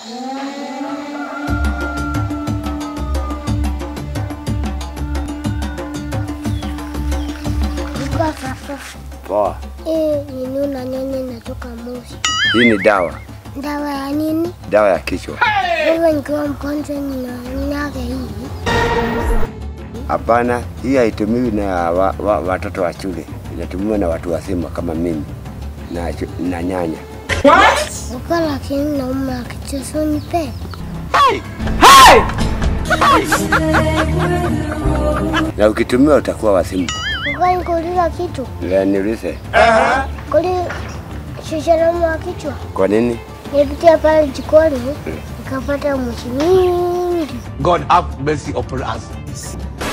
Kwa sasa Poa. hii nini unanyonya inatoka moshi. Hii ni dawa, Dawa ya nini? dawa ya kichwa. Wewe nikiwa mgonjwa ninanyaga hii. Hapana, hii haitumiwi na wa, wa, watoto wa shule, inatumiwa na watu wazima kama mimi na, chu- na nyanya. Uko lakini nauma kichwa so nipe. Na ukitumiwa utakuwa wazimu. Uko nikuuliza kitu. La, Niulize, Kuli shusha nauma wa kichwa. kwa nini? Nilipitia pale jikoni nikapata moshi mingi. God have mercy upon us.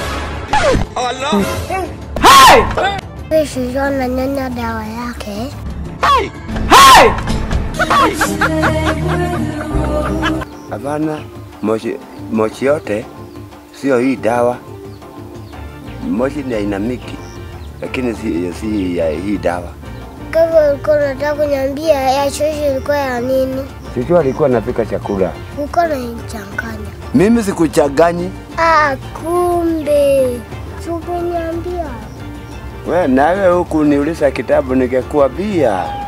Wewe shusha unanyonya dawa yake. Hapana, moshi, moshi yote sio hii dawa. Moshi ni aina mingi, lakini si, si ya hii dawa. Kwa hivyo ulikuwa unataka kuniambia ya shusha ilikuwa ya nini? Sijui alikuwa anapika chakula. Uko unanichanganya. Mimi sikuchanganyi. Ah, kumbe. Sikunyambia. We nawe huku niuliza kitabu ningekuambia.